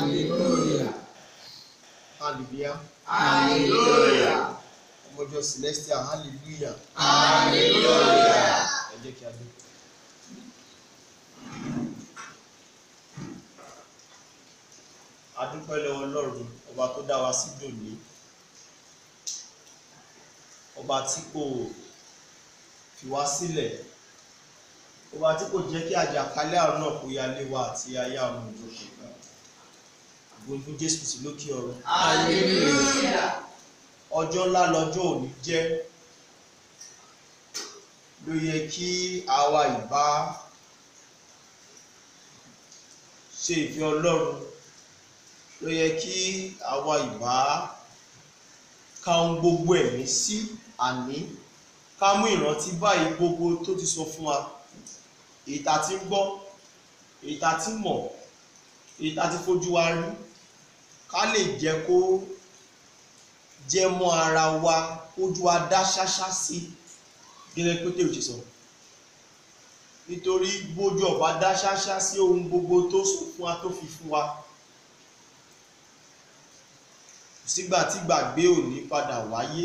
hallelujah hallelujah hallelujah ọmọjọ celestial hallelujah hallelujah. ẹ jẹ́ kí a dé. a dúpẹ́ lọ́wọ́ ọlọ́run ọba tó dá wa sí dòní ọba tí kò fi wá sílẹ̀ ọba tí kò jẹ́ kí àjàkálẹ̀ àrùn náà kó yálé wa àti aya ọmọ ìjọkọ̀ kan àgbóyún fún jésù sí lókè ọ̀run hallelujah ọjọ́ ńlá lọ́jọ́ òní jẹ́ ló yẹ kí àwa ìbá ṣe ìfẹ́ ọlọ́run ló yẹ kí àwa ìbá ka ohun gbogbo ẹ̀mí sí àní ká mú ìrántí báyìí gbogbo tó ti sọ fún wa èyí tá ti ń gbọ́ èyí tá ti mọ̀ èyí tá ti fojú wa rí ká lè jẹ́ kó jẹ́ mọ́ ara wa ojú wa dá ṣáṣá sí gẹ́gẹ́ pété òjì sọ nítorí bójú ọba dá ṣáṣá sí ohun gbogbo tó sọ fún wa tó fi fún wa kò sígbà tí gbàgbé ò ní padà wáyé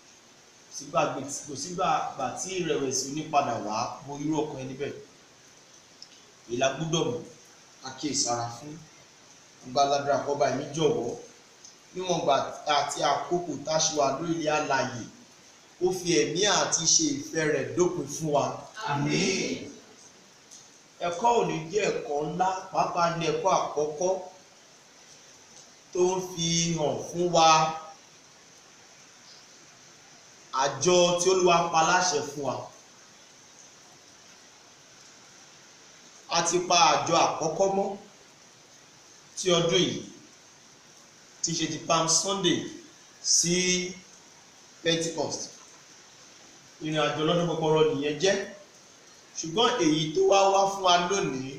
kò sígbà tí ìrẹ̀wẹ̀sì ò ní padà wá bo irú ọkàn ẹni bẹ́ẹ̀ ìlà gbúdọ̀ mọ̀ àkíyèsára fún gbàládùra kọba ẹ̀mí jọ̀wọ́ níwọ̀n gbà àti àkókò táṣíwá lórí ilé alàyè ó fi ẹ̀mí àti ṣe ìfẹ́ rẹ̀ dópin fún wa. àmín ẹ̀kọ́ òní jẹ́ ẹ̀kọ́ ńlá pàápàá ní ẹ̀kọ́ àkọ́kọ́ tó ń fi hàn fún wa àjọ tí Olúwa pa láṣẹ fún wa. a ti pa àjọ àkọ́kọ́ mọ́ tí ọdún yìí tí ṣe ti palm sunday sí pentecost ìrìn àjò lọ́dún gbọgbọrọ nìyẹn jẹ́ ṣùgbọ́n èyí tó wá wá fún wa lónìí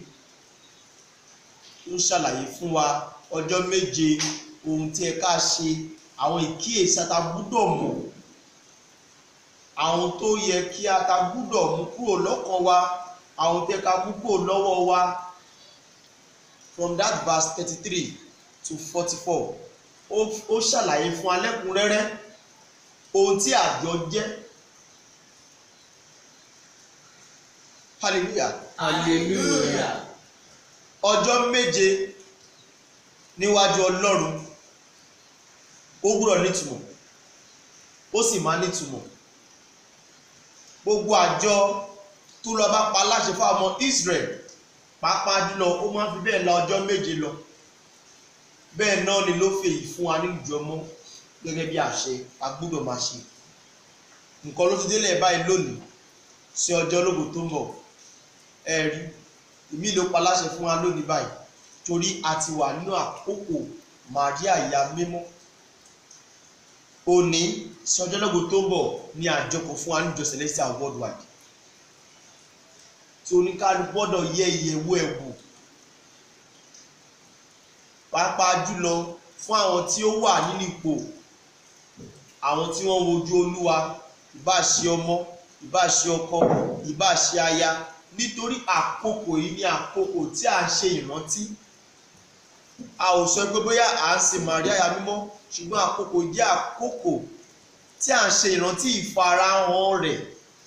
ń ṣàlàyé fún wa ọjọ́ méje ohun tí ẹ ká ṣe àwọn ìkíyèsí ata gbúdọ̀ mọ̀ àwọn tó yẹ kí ata gbúdọ̀ mú kúrò lọ́kàn wa àwọn tó yẹ ká mú kúrò lọ́wọ́ wa from that verse thirty-three to forty-four ó ṣàlàyé fún alẹ́kùnrẹ́rẹ́ ohun tí àjọ jẹ́ hallelujah hallelujah ọjọ́ méje níwájú ọlọ́run ó gbúdọ̀ nítumọ̀ ó sì máa nítumọ̀ gbogbo àjọ tó lọ bá pa láṣẹ fún ọmọ Israel pàápàá jùlọ ó máa ń fi bẹ́ẹ̀ la ọjọ́ méje lọ bẹ́ẹ̀ náà ni ló fèyí fún wa nílùú ọmọ gẹ́gẹ́ bí àṣẹ a gbọ́dọ̀ máa ṣe nǹkan ló ti délẹ̀ báyìí lónìí sí ọjọ́ ológun tó ń bọ̀ ẹ rí ìmí ló pa láṣẹ fún wa lónìí báyìí torí a ti wà nínú àkókò Màríà ìyá mímọ́ òní sí ọjọ́ ológun tó ń bọ̀ ní àjọpọ̀ fún wa níjọ Celestial worldwide tí oníkálukú gbọ́dọ̀ yẹ ìyẹ̀wò ẹ̀ wò pàápàá jùlọ fún àwọn tí ó wà nínú ipò àwọn tí wọ́n wojú olúwa ìbá ṣe ọmọ ìbá ṣe ọkọ ìbá ṣe aya nítorí àkókò yìí ní àkókò tí à ń ṣe ìrántí a ò sọ pé bóyá à ń ṣe Màríà ya mímọ́ ṣùgbọ́n àkókò jẹ́ àkókò tí à ń ṣe ìrántí ìfarahàn rẹ̀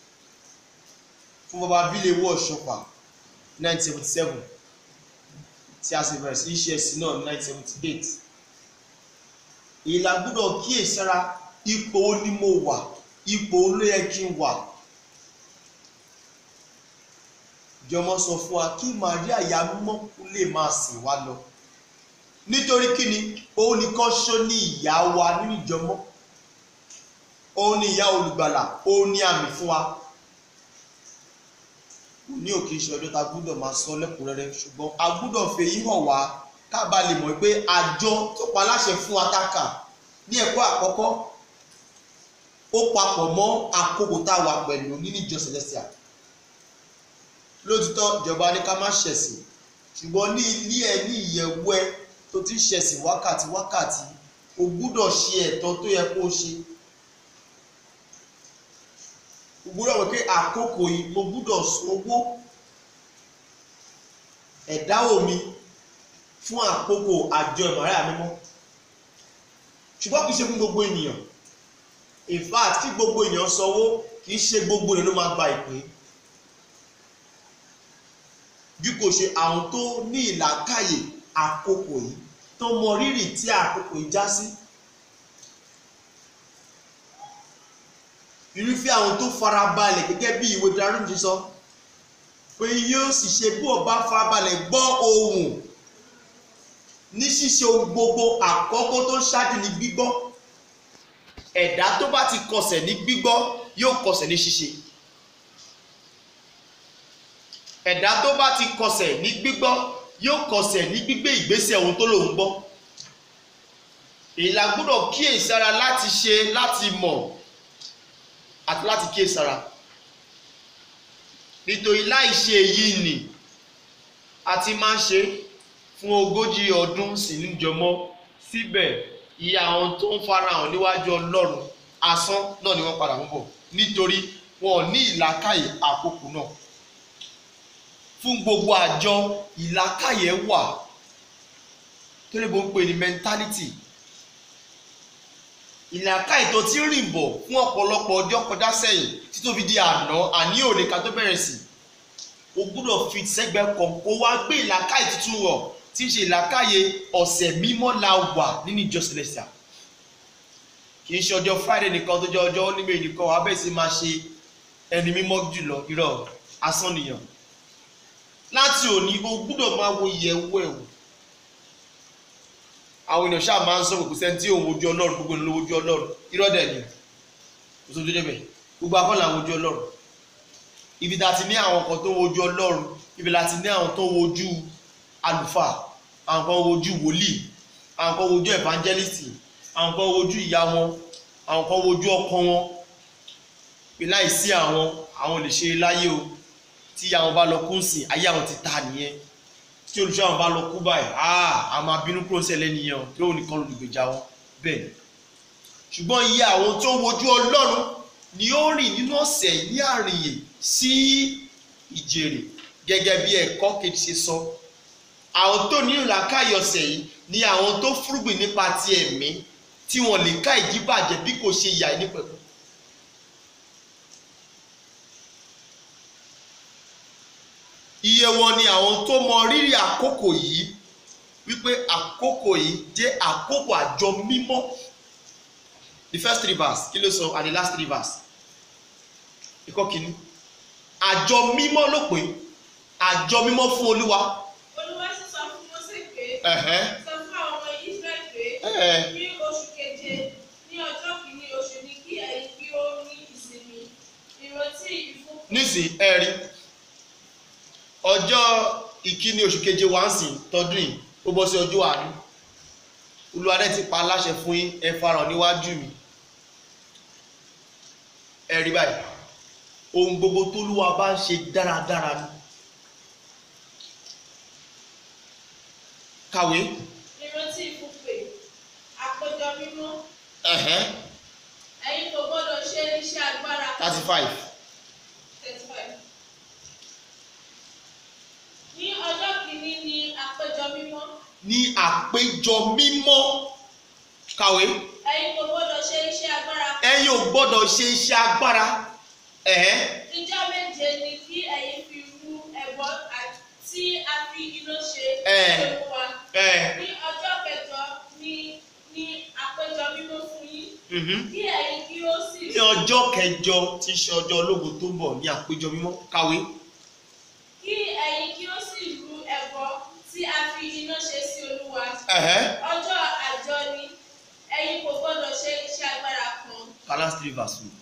fún baba bílẹ̀ wọ̀ ṣọpa 1977 tí a sì bẹ̀rẹ̀ sí í ṣe ẹ̀sìn náà ní 1978 ìlà gbọ́dọ̀ kíyèsára ipò ó ní mo wà ipò ó ló yẹ kí n wà jọmọ sọ fún wa kí Màríà ya mímọ́ kú lè máa sìn wá lọ nítorí kí ni òun nìkan ṣó ní ìyá wa nínú ìjọmọ òun ní ìyá olùgbàlà òun ní àmì fún wa ní òkè iṣẹ́ ọjọ́ ta gbúdọ̀ máa sọ lẹ́kùnrẹ́rẹ́ ṣùgbọ́n a gbúdọ̀ fèyí hàn wá ká bá lè mọ̀ pé àjọ tó pa láṣẹ fún atáka ní ẹ̀kọ́ àkọ́kọ́ ó papọ̀ mọ́ àkókò tá a wà pẹ̀lú nínú ìjọ Celestial lóòtítọ́ ìjọba ní ká má ṣẹ̀sìn ṣùgbọ́n ní ilé ẹ ní ìyẹ̀wò ẹ tó ti ń ṣẹ̀sìn wákàtí wákàtí o gbúdọ̀ ṣe ẹ̀tọ́ tó yẹ kó o ṣe o gbúdọ̀ wọ pé àkókò yìí mo gbúdọ̀ sanwó ẹ̀dáwó mi fún àkókò àjọ ìmọ̀ràn mímọ́ ṣùgbọ́n kì í ṣe fún gbogbo ènìyàn in fact kí gbogbo ènìyàn sanwó kì í ṣe gbogbo ènìyàn ló máa gba ìpín bí kò ṣe àwọn tó ní ìlàkàyè àkókò yìí tó mọ rírì tí àkókò yìí já sí irúfẹ́ àwọn tó farabalẹ̀ gẹ́gẹ́ bí ìwé darun ti sọ pé yóò sì ṣe bí ọba farabalẹ̀ gbọ́ ohùn ní ṣíṣe ohun gbogbo àkọ́kọ́ tó ṣáájú ní gbígbọ́ ẹ̀dá tó bá ti kọsẹ̀ ní gbígbọ́ yóò kọsẹ̀ ní ṣíṣe ẹ̀dá tó bá ti kọsẹ̀ ní gbígbọ́ yóò kọsẹ̀ ní gbígbé ìgbésẹ̀ ohun tó lòun gbọ́ èyí la gbọ́dọ̀ kíyèsára láti ṣe láti mọ̀ àti láti kíyèsára nítorí láì ṣe èyí nì a ti máa ń ṣe fún ogójì ọdún sí níjọmọ́ síbẹ̀ iye àwọn tó ń farahàn níwájú ọlọ́run asán náà ni wọ́n padà ń bọ̀ nítorí wọn ò ní ìlàkàyè àkókò náà fún gbogbo àjọ ìlàkàyè wà tó lè bó ń pè ní mentality ìlàkàyè tó ti rìn bọ̀ fún ọ̀pọ̀lọpọ̀ ọjọ́ kọjá sẹ́yìn tí tó fi di àná àní òní ká tó bẹ̀rẹ̀ sí o gbúdọ̀ fi sẹ́gbẹ́ kan kó wá gbé ìlàkàyè tuntun rọ̀ tí ń ṣe ìlàkàyè ọ̀sẹ̀ mímọ́ la wà nínú ìjọ celestial kì í ṣe ọjọ́ friday nìkan tó jẹ́ ọjọ́ onímọ̀ nìkan wàá bẹ̀rẹ̀ sí máa ṣe ẹni mímọ́ jùlọ irọ́ asán nìyàn láti òní o gbúdọ̀ máa wo ìyẹ̀wò ẹ̀wò àwọn èèyàn ṣáà máa ń sọ pé kò sẹ́ni tí òun wojú ọlọ́run gbogbo ènìyàn ló wojú ọlọ́run irọ́ dẹ̀ ni kò sójú débẹ̀ gbogbo akọ́là wojú ọlọ́run ibi tá a ti ní àwọn kan tó wojú ọlọ́run ibi la ti ní àwọn tó wojú àlùfáà àwọn kan wojú wòlíì àwọn kan wojú evangelist àwọn kan wojú ìyá wọn àwọn kan wojú ọkọ wọn pé láìsí àwọn àwọn lè ṣe láyé o tí àwọn bá lọ kún sí ayé àwọn ti ta nìyẹn tí olùṣọ́ àwọn bá lọ kú báyìí ah a máa bínú kúrò sẹ́lẹ̀ nìyẹn o tí òun nìkan olùgbèjà wọn bẹ́ẹ̀ ni ṣùgbọ́n iye àwọn tó wojú ọlọ́run ni ó rìn nínú ọ̀sẹ̀ ní àrìnyè sí ìjèrè gẹ́gẹ́ bí ẹ̀kọ́ kejì ṣe sọ àwọn tó ní ìlàkàyè ọ̀sẹ̀ yìí ni àwọn tó fúrúgbìn nípa ti ẹ̀mí tí wọ́n lè ká ìdíbàjẹ́ bí kò ṣe ìyà nípẹ̀kun iye wọn ni àwọn tó mọ rírì àkókò yìí wípé àkókò yìí jẹ́ àkókò àjọ mímọ́ the first three verse kí ló sọ and the last three verse ìkọ́ kìíní àjọ mímọ́ ló pé àjọ mímọ́ fún olúwa olúwa sì sọ fún Mósè pé ẹ̀hẹ́n, sọ fún àwọn ọmọ Ísírẹ́lì pé ẹ̀hẹ́n, ní oṣù keje ní ọjọ́ kìíní oṣù ní kí ẹ̀yin kí ó ní ìsinmi ìrántí ìfún nísìnyí ẹ̀rí ọjọ́ ìkíní oṣù keje wá ń sìn tọdún yìí ó bọ́ sí ọjọ́ àánú olùwádẹ́ ti pa aláṣẹ fún yín ẹ farahàn níwájú mi ẹ̀rí báyìí ohun gbogbo tólúwa bá ń ṣe dáradára ni kàwé ìrántí ìfúnpè àpéjọ mímọ́ ẹ̀hẹ́n ẹ̀yin kò gbọ́dọ̀ ṣe iṣẹ́ agbára thirty five thirty five ní ọjọ́ kìíní ní àpéjọ mímọ́ ní àpéjọ mímọ́ kàwé ẹ̀yin kò gbọ́dọ̀ ṣe iṣẹ́ agbára ẹ̀yin ò gbọ́dọ̀ ṣe iṣẹ́ agbára ẹ̀hẹ́n ìjọ méje ni kí ẹ̀yin fi rú ẹbọ tí a fi iná ṣe Ẹ̀. sí Olúwa ẹ̀hẹ́n. ní ọjọ́ kẹjọ ní ní àpéjọ mímọ́ fún yín mhm. kí ẹ̀yin kí ó sì ní ọjọ́ kẹjọ tí í ṣe ọjọ́ ológun tó ń bọ̀ ní àpéjọ mímọ́ kàwé kí ẹ̀yin kí ó sì rú ẹbọ tí a fi iná ṣe sí Olúwa ẹ̀hẹ́n. ọjọ́ àjọ ni ẹ̀yin kò gbọ́dọ̀ ṣe iṣẹ́ agbára kan Galatians three verse two.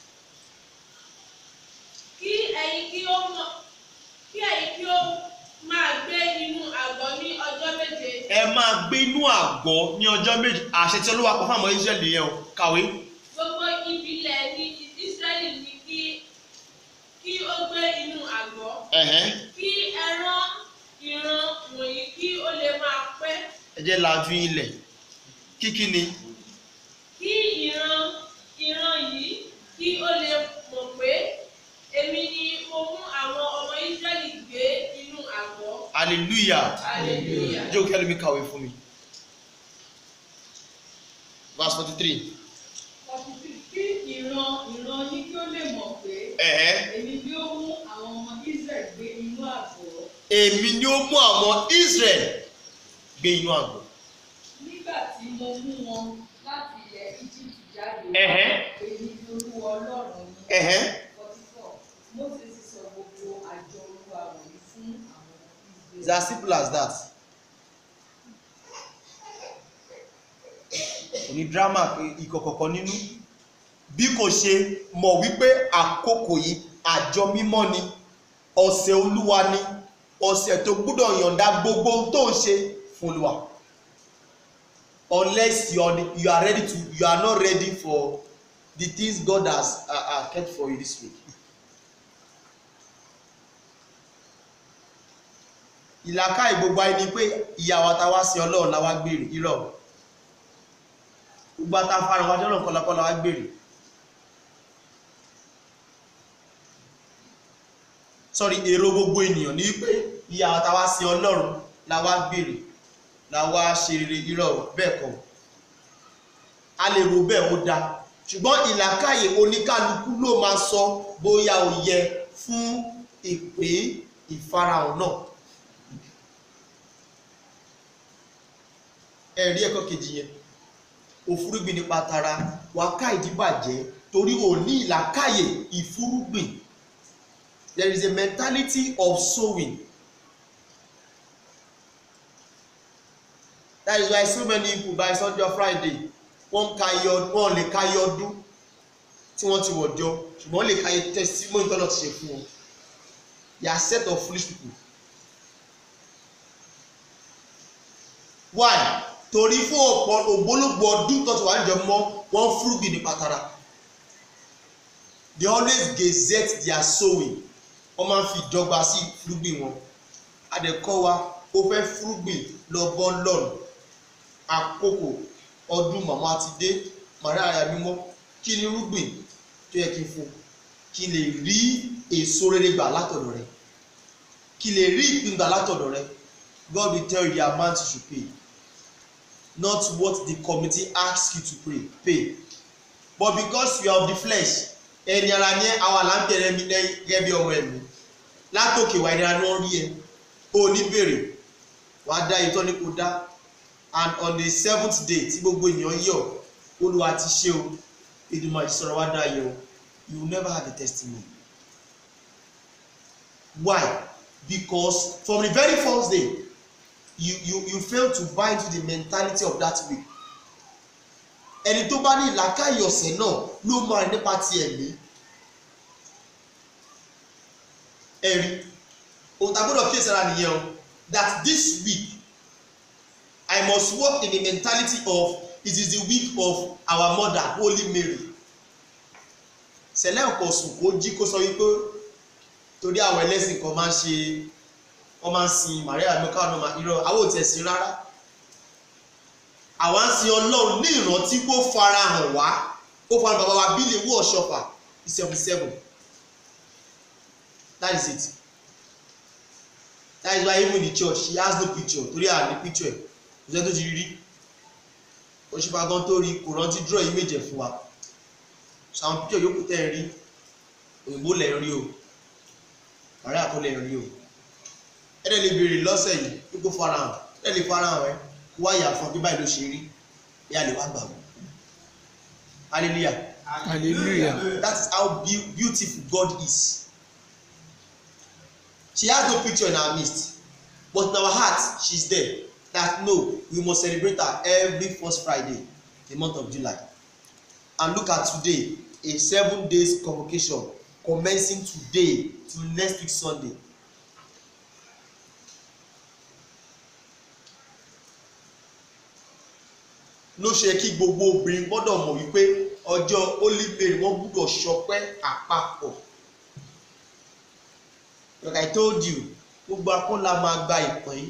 kí ẹ̀yin kí ó mọ kí ẹ̀yin kí ó máa gbé nínú àgọ́ ní ọjọ́ méje ẹ máa gbé inú àgọ́ ní ọjọ́ méjì àṣẹ tí olúwa pa fún àwọn israẹli yẹn o kàwé gbogbo ìbílẹ̀ ní Ísírẹ́lì ní kí kí ó gbé inú àgọ́ ẹ̀hẹ́n. kí ẹran ìran wọ̀nyí kí ó lè máa pẹ́ ẹ jẹ́ lajú ilẹ̀ kíkí ni kí ìran ìran yìí kí ó lè mọ̀ pé èmi ni mo mú àwọn ọmọ Ísírẹ́lì gbé inú àgọ́ hallelujah hallelujah. jókè ẹlòmí kàwé fún mi verse forty three. kí ìran ìran yín kí ó lè mọ̀ pé ẹ̀hẹ́ èmi ni ó mú àwọn ọmọ Israel gbé inú àgọ́ èmi ni ó mú àwọn Israel gbé inú àgọ́. nígbà tí mo mú wọn láti ilẹ̀ Egypt jáde Ẹ̀hẹ́. èmi ni olúwa ọlọ́run yín. ẹ̀hẹ́ forty four Mósè sì sọ gbogbo àjọ olúwa wọ̀nyí fún àwọn it's Israel. as simple as that. kò ní drama pé ìkọ̀kọ̀kan nínú bí kò ṣe mọ̀ wípé àkókò yìí àjọ mímọ́ ni ọ̀sẹ̀ olúwa ni ọ̀sẹ̀ tó gbúdọ̀ yọ̀ǹda gbogbo ohun tó ń ṣe fún olúwa unless you are, you are ready to you are not ready for the things God has uh, uh, kept for you this week. ìlàkà ìgbogbo ayé ni pé ìyàwó àtàwá sí ọlọ́run la wá gbèrè irọ́ gbogbo àtàfàrà wájú ọlọ́run kọlọkọ la wá gbèrè sorry èrò gbogbo ènìyàn ní pé ìyàwó àtàwá sí ọlọ́run la wá gbèrè la wá ṣe rere irọ́ bẹ́ẹ̀ kọ́ a lè rò bẹ́ẹ̀ ó dáa ṣùgbọ́n ìlàkàyè oníkálukú ló máa sọ bóyá ó yẹ fún ìpè ìfarahàn náà ẹ̀rí ẹ̀kọ́ kejì yẹn òfúrúgbìn nípa tara wà ká ìdíbàjẹ́ torí ò ní ìlàkàyè ìfúrúgbìn there is a mentality of sowing that is why so many people by sunday or friday wọ́n ka iye ọdún wọ́n lè ka iye ọdún tí wọ́n ti wọ̀ jọ ṣùgbọ́n wọ́n lè ka iye testimony tọ́lọ̀ ti ṣe fún wọn they are set of foolish people why torí fún ọ̀pọ̀ ògbólógbò ọdún tó ti wà níjọ mọ́ wọ́n fúrúgbìn ní pàtàrà they always gazette their sowing wọ́n máa ń fi ìdọ́gba sí fúrúgbìn wọn adẹ̀kọ́ wa ó fẹ́ fúrúgbìn lọ bọ́ lọ́nà àkókò ọdún màmá ti dé màrí àyà mímọ́ kí ni irúgbìn tó yẹ kí n fún kí n lè rí èso rere gbà látọ̀dọ̀ rẹ kí n lè rí ìpín gbà látọ̀dọ̀ rẹ God will tell you the amount you should pay not what the committee asks you to pay pay but because you are of the flesh ẹni ara ní àwọn àlàǹbẹ̀rẹ̀ mi gẹ́gẹ́ bí ọmọ ẹ̀mí látòkè wà ìnira ni wọ́n rí ẹ o ní bèrè wàá dá ìtọ́ ní kó dá and on the seventh day tí gbogbo ènìyàn yọ̀ olúwa ti ṣe o ìdùnnú àti sọ̀rọ̀ wá dá yẹ o you will never have a testimony why because from the very first day you you you fail to buy into the mentality of that week ẹni tó bá ní ìlàkàyè ọ̀sẹ̀ náà ló máa rìn nípa ti ẹ̀mí ẹ̀rí ohun tá a gbọ́dọ̀ kíyèsí ara nìyẹn o that this week I must work in the mentality of it is the week of our mother Holy Mary sẹlẹ̀ ọ̀pọ̀ sùn kó jí kó sọ wípé torí àwọn ẹlẹ́sìn kan máa ń ṣe wọ́n máa ń sin Maria mẹ́ka ọ̀nà máa irọ́ àwọn ò tiẹ̀ sin rárá àwa ń sin Ọlọ́run ní ìrántí kó farahàn wá kó farahàn bàbá wa bílẹ̀ wọ́ ọ̀ṣọ́fà ní seventy seven that is it that is why even the church she has no picture torí à ní picture ẹ̀ kò sẹ́ni tó ti rí rí òṣìfà gan tó rí kò rántí draw image ẹ̀ fún wa àwọn picture yòókù tẹ́ ẹ rí òyìnbó lẹ̀ ń rí o àárẹ̀ àkọlẹ̀ ń rí o ẹ dẹ̀ lè béèrè lọ́sẹ̀ yìí wípé farahàn ẹ lè farahàn ẹ kó wá yà fún ọ pé báyìí ló ṣe rí ẹ á lè wá gbà wọ́n hallelujah Hallelujah. that is how beau beautiful God is she has no picture in our midst but in our heart she is there that no we must celebrate her every first Friday the month of July and look at today a seven days convocation commencing today till next week Sunday ló ṣe kí gbogbo obìnrin gbọ́dọ̀ mọ̀ wípé ọjọ́ olíbèrè wọ́n gbọ́dọ̀ ṣọpẹ́ àpapọ̀ like I told you gbogbo akọ́lá máa gba ìpín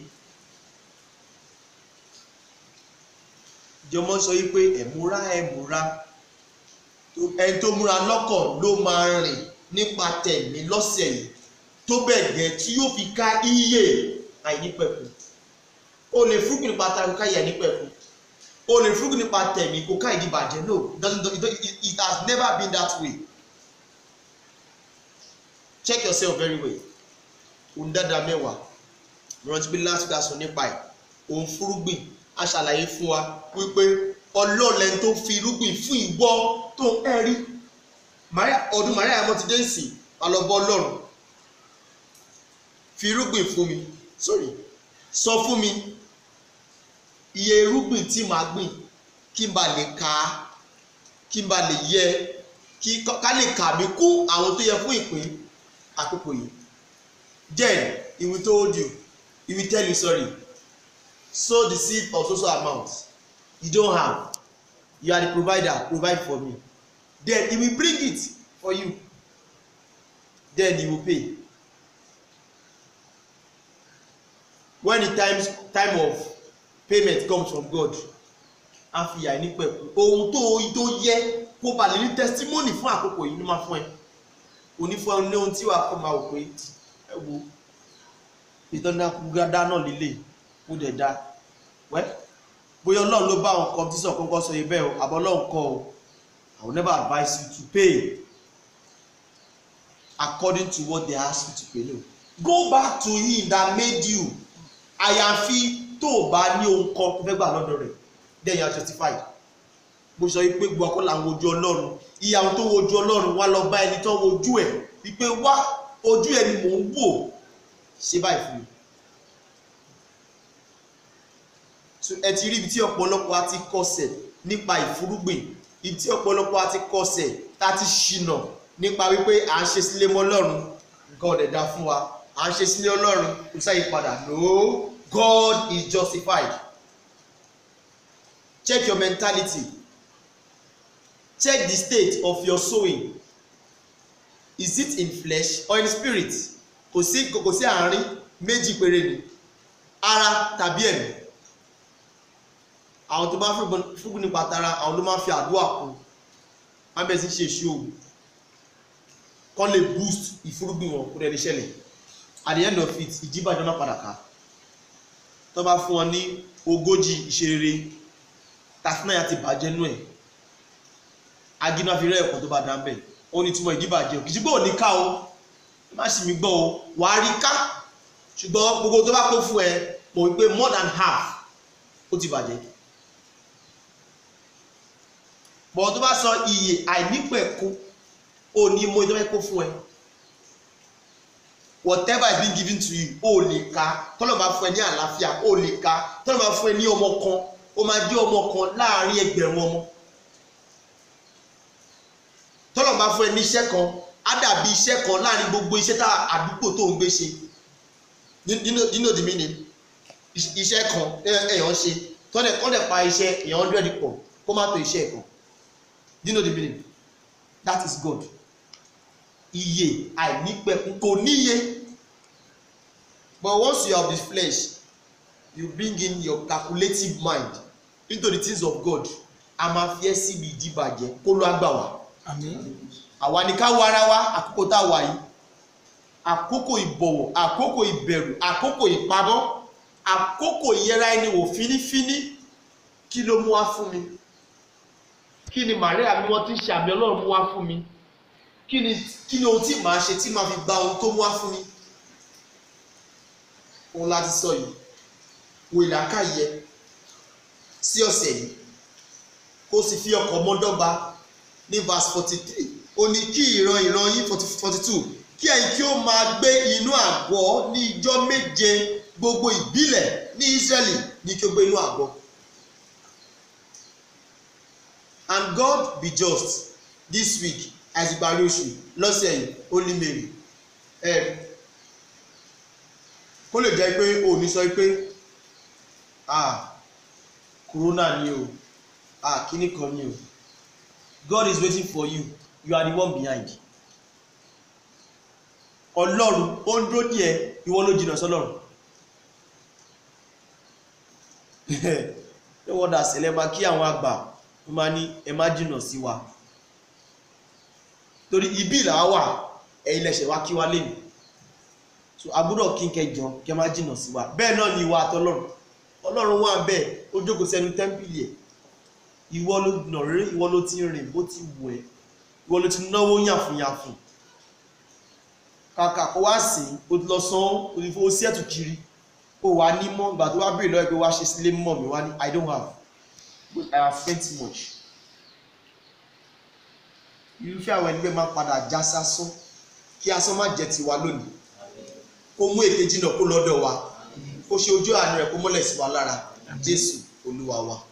jọmọ sọ wípé ẹ̀múra ẹ̀múra ẹni tó múra lọ́kàn ló máa rìn nípa tẹ̀mí lọ́sẹ̀ yìí tó bẹ̀ gẹ́ tí yóò fi ká iye àìnípẹ̀kun o lè fúrúgbìn nípa tara kó ká ìyà nípẹ̀kun o lè fúrúgbìn nípa tẹ̀mí kó ká ìdíbàjẹ́ no it doesn't it, it, it has never been that way check yourself very well òun dáadáa mẹ́wàá mo rántí pé last class nípa ẹ̀ òun fúrúgbìn a ṣàlàyé fún wa wípé ọlọ́ọ̀lẹ́ tó fi irúgbìn fún ìwọ tó ń ẹ̀rí ọdún maria mo ti dé sí alọ́bọ ọlọ́run fi irúgbìn fún mi sorry sọ fún mi iye irúgbìn tí màá gbìn kí n bá lè ka kí n bá lè yẹ kí ká lè kà mí kún àwọn tó yẹ fún ìpín àkókò yìí then he will told you he will tell you sorry sow the seed of so so amount you don't have you are the provider provide for me then he will bring it for you then he will pay when the time time of payment comes from God a fi yà ní pẹ̀kú ohun tó tó yẹ kó ba lè ní testimony fún àkókò yìí ló máa fún ẹ onífún ẹ ní ohun tí wàá kọ́ máa wò pé ẹ wo ìtọ́nàkúgádá náà lélẹ̀ kó dẹ̀ dá wẹ́ bóyá ọlọ́run ló bá àwọn competition kọ́kọ́ sọ ibẹ̀ o àbọ̀ ọlọ́run kọ́ o I will never advise you to pay according to what they ask you to pay no go back to him that made you àyàfi tó o bá ní ohun kan tó fẹ́ gbà lọ́dọ̀ rẹ̀ then you are justified bó sọ wípé gbogbo akọ́ là ń wojú ọlọ́run ìyàwó tó wojú ọlọ́run wá lọ bá ẹni tó wojú ẹ̀ wípé wá ojú ẹ̀ ni mò ń wò ṣe báyìí fún mi. ẹ ti rí ibi tí ọ̀pọ̀lọpọ̀ á ti kọsẹ̀ nípa ìfúrúgbìn ibi tí ọ̀pọ̀lọpọ̀ á ti kọsẹ̀ tá a ti ṣìnà nípa wípé à ń ṣe sílé mọ́ ọlọ́run nǹkan ọ̀dẹ̀ dá fún wa à ń ṣe sílé ọlọ́run kò sáyé padà no God is justified check your mentality check the state of your sowing is it in flesh or in spirit kò sí kò sí àárín méjì péré ni ara tàbí ẹ̀mí àwọn tó bá fúngun nípa tara àwọn ló máa fi àdúrà kún wọn bẹ̀rẹ̀ sí ṣe ìṣòwò kán lè boost ìfúrúgbìn wọn kó dẹ̀ lè ṣẹlẹ̀ at the end of it ìjíbàjọ́ náà padà ká tó bá fún wọn ní ogójì ìṣeré tàfínàyà ti bàjẹ́ nú ẹ̀ agínú àfihàn ẹ̀kọ́ tó bá dá ń bẹ̀ ó ní túmọ̀ ìdíbàjẹ́ kì í ṣe pé ò ní ká o má sì mí gbọ́ o wàá rí ká ṣùgbọ́n gbogbo tó bá kó fún ẹ mọ̀ wípé more than half ó ti bàjẹ́ bọ̀ tó bá sọ iye àìnípẹ̀kún ó ní mo ìjọba kó fún ẹ whatever is being given to you ó lè ka tọ́lọ̀ máa fún ẹ ní àlàáfíà ó lè ka tọ́lọ̀ máa fún ẹ ní ọmọ kan ó máa jẹ́ ọmọ kan láàárín ẹgbẹ̀rún ọmọ tọ́lọ̀ máa fún ẹ ní iṣẹ́ kan á dàbí iṣẹ́ kan láàárín gbogbo iṣẹ́ tá àdúgbò tó ń gbé ṣe nínú òdì mí ni iṣẹ́ kan èèyàn ṣe tọ́lẹ̀ kọ́lẹ̀ pa iṣẹ́ èèyàn hundred pọ̀ kó má tó iṣẹ́ kan nínú òdì mí ni that is God iye àìnípẹ̀kun kò níye but once you have the flesh you bring in your calculative mind into the things of God a máa fi ẹ́ síbi ìdíbàjẹ́ kó ló á gbà wá àwa ni ká wo ara wa àkókò tá a wà yìí àkókò ìbọ̀wọ̀ àkókò ìbẹ̀rù àkókò ìpamọ́ àkókò ìyẹra ẹni wò fínífíní kí ló mú wá fún mi kí ni Màríà mi wọ́n ti ń ṣe àmì Ọlọ́run mú wá fún mi kí ni kí ni ohun tí màá ṣe tí màá fi gba ohun tó mú wá fún mi òun láti sọ yìí wo ìlàkàyẹ sí ọ̀sẹ̀ yìí kó sì fi ọkọ̀ mọ́dọ́gba ní verse forty three ó ní kí ìran ìran yín forty two kí ẹ̀yin kí ó máa gbé inú àgọ́ ní ijọ́ méje gbogbo ìbílẹ̀ ní Ísírẹ́lì ní kí ó gbé inú àgọ́ and God be just this week as ìparí oṣù lọ́sẹ̀ yìí ó ní mèrè ẹ̀ kó lè jẹ́ pé o ní sọ pé ah corona ni o ah kíní kan ni o God is waiting for you you are the one behind ọlọ́run ó ń dúró díẹ̀ ìwọ ló jìnnà sọ́lọ́run ẹ wọ́n dà sẹ́lẹ̀ máa kí àwọn àgbà wọ́n máa ní ẹ má jìnnà sí wa torí ibi ìlà wà ẹ̀yin lẹ̀ṣẹ̀ wá kí wá lẹ́nu so agbọ́dọ̀ kí n kẹjọ kẹ má jìnnà sí wa bẹ́ẹ̀ náà ni ìwà àtọlọ́run ọlọ́run wà bẹ́ẹ̀ ó jókòó sẹ́nu tẹ́ḿpìlì ẹ̀ ìwọ ló nà rí ìwọ ló ti rìn bó ti wù ẹ́ ìwọ ló ti náwó yàfùnyàfùn kàkà kó wá sí o ti lọ san o ti fowó sí ẹ̀tù kiri o wà ní mọ́ ìgbà tó wá béèrè lọ́wọ́ pé wá ṣe sílé mọ́ mi wá ní i don't have but i have spent too much irúfẹ́ àwọn ẹni bẹ́ẹ̀ máa padà já sásán kí asán má jẹ́ tiwa lónìí kó mú èkejì náà kó lọ́dọ̀ wa kó ṣe ojú àánú rẹ̀ kó mọ́lẹ̀ sí wa lára jésù olúwa wa.